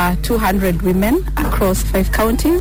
over 200 women across five counties.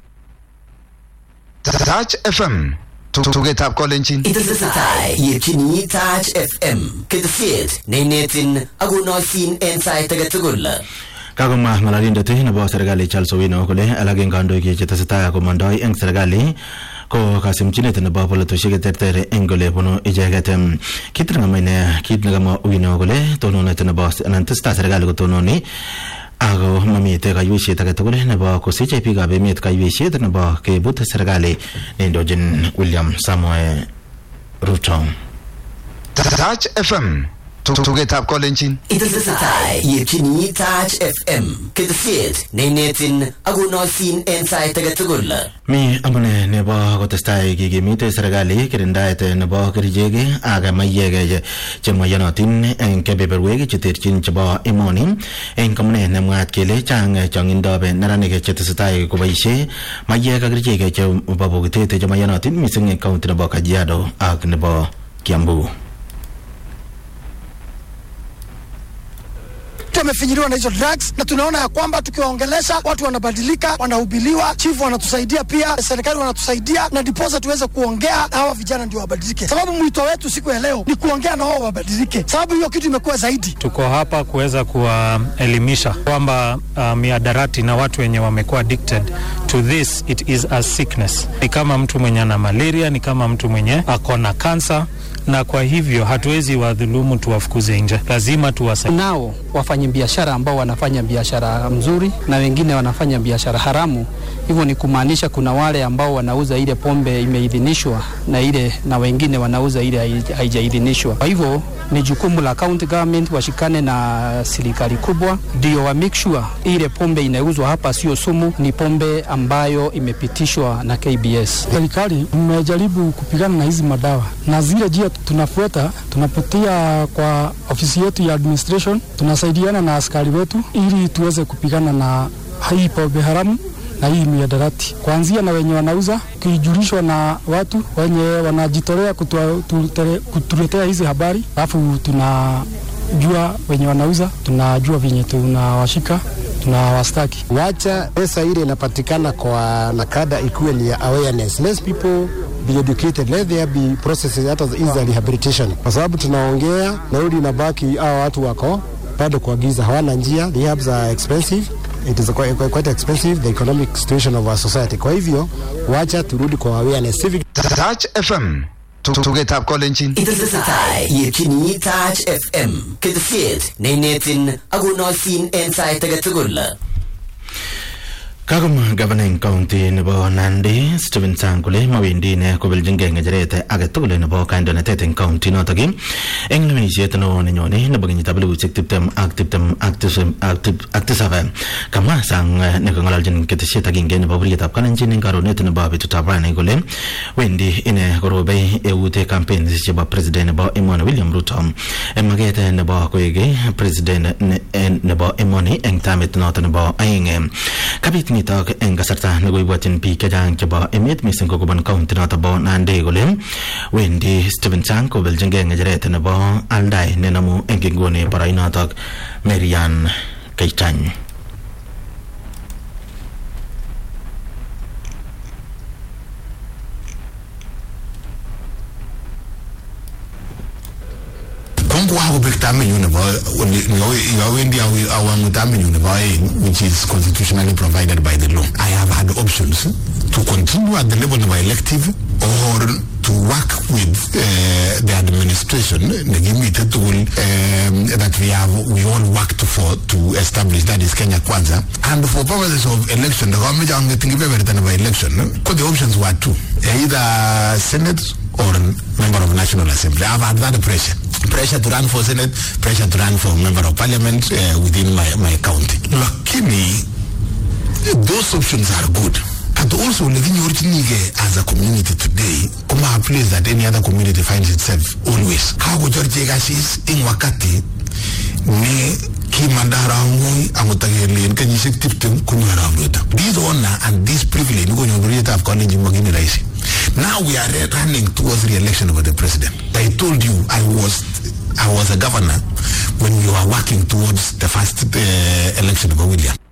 Touch FM tugetab kolenjin Itesetai yetyini Touch FM ketesiet neinetin akonoisin en sait age tugul. kakomwa ng'alalindet nebo serikali Charles Owino kole alak eng kandoik chetesetai komondoi eng serikali ko kasimchinet nebo polatosiek cheterter eng ole bunu icheket kit nekamwa ine kit nekamwa Owino kole tononet nebo anan tesetai serikali kotononi ako mamite kaiweisiet age tugul nebo kosiche biikab emet kaiweisiet nebo kebut serikali neindochin William Samoei Ruto. Touch FM tugetab kolenjin Itesetai yetyini Touch FM ketesiet neinetin akonoisin en sait age tugul. Mi amune nebo kotestai kikimite serikali kirindaet nebo kerichek ak maiyek chemaiyonotin eng kebeberwek cheterchin chebo emoni eng amune nemwaat kele chang chongindab neranik chetesetai koboisie maiyek ak kerichek chebo bokitet chemaiyonotin mising eng kaunti nebo Kajiado ak nebo Kiambu. wamefinyiliwa na hizo drugs, na tunaona ya kwamba tukiwaongelesha watu wanabadilika, wanahubiliwa, chifu wanatusaidia pia, serikali wanatusaidia, na ndiposa tuweze kuongea na hawa vijana ndio wabadilike, sababu mwito wetu siku ya leo ni kuongea na wao wabadilike, sababu hiyo kitu imekuwa zaidi. Tuko hapa kuweza kuwaelimisha kwamba uh, miadarati na watu wenye wamekuwa addicted to this it is a sickness. Ni kama mtu mwenye ana malaria, ni kama mtu mwenye ako na kansa na kwa hivyo hatuwezi wadhulumu tuwafukuze nje, lazima tuwasaidie. Nao wafanya biashara ambao wanafanya biashara mzuri na wengine wanafanya biashara haramu. Hivyo ni kumaanisha kuna wale ambao wanauza ile pombe imeidhinishwa na ile na wengine wanauza ile hai- haijaidhinishwa. Kwa hivyo ni jukumu la county government washikane na serikali kubwa, ndio wa make sure ile pombe inauzwa hapa sio sumu, ni pombe ambayo imepitishwa na KBS. Serikali mmejaribu kupigana na hizi madawa na zile njia tunafuata, tunapitia kwa ofisi yetu ya administration, tunasaidiana na askari wetu ili tuweze kupigana na hii pombe haramu na hii miadarati, kuanzia na wenye wanauza, ukijulishwa na watu wenye wanajitolea kutua- tutere- kutuletea hizi habari, alafu tunajua wenye wanauza, tunajua venye tunawashika tunawastaki. Wacha pesa ile inapatikana kwa nakada ikuwe ni ya awareness. Let people be educated, let there be processes hata hizi za rehabilitation, kwa sababu tunaongea nauli inabaki, hao watu wako bado kwa giza, hawana njia. Rehabs are expensive it is quite, quite, quite expensive the economic situation of our society. Kwa hivyo wacha turudi kwa awareness civic Touch FM tugetab kolenjin Itesetai yetyini Touch FM ketesiet neinetin akonoisin en sait age tugul. Kakomwa gavana eng county nebo Nandi Stephen Sang kole mawendi ine kobeljingei ng'echeret age tugul nebo kandoinatet eng county notok eng lewenisiet neo nenyone nebo kenyitab elibusiek tiptem ak tiptem ak tisab- ak tip- ak tisab kamwa Sang eh, nekang'ololjin ketesiet agenge nebo buryetab kalenjin eng karonet nebo betutab rani kole wendi ine korobei eut campaigns chebo president nebo emoni William Ruto eng maket eh, nebo koek president ne- eh, nebo emoni eng tamit noto nebo aeng eh. kabit nitok eng kasarta nekoibwotyin biik chechang chebo emet mising ko kobun county noto bo Nandi kole wendi Stephen Sang kobeljingei ng'echeret nebo aldai nenamu eng inguni boroinotok Marian Keitany Kongo hakubek tamenyu nebo yawendi awangu tamenyu nebo aeng which is constitutionally provided by the law. I have had options to continue at the level of elective or to work with uh, the administration negimite tugul um, that we have we all worked for to establish that is Kenya Kwanza and for purposes of election the government angetingibeberta nebo election ko the options were two either senate or member of national assembly I've had that pressure pressure to run for senate pressure to run for member of parliament uh, within my, my county lakini those options are good but also lekinyorchinige as a community today kuma a place that any other community finds itself always kakochorchi kasis ing wakati ne kimanda harangoi akotakelen kenyisiek tiptem konyor arap Ruto this honor and this privilege nikonyor bororietab kalenjin makini rahisi now we are running towards re-election of the president I told you I was I was a governor when we were working towards the first uh, election of William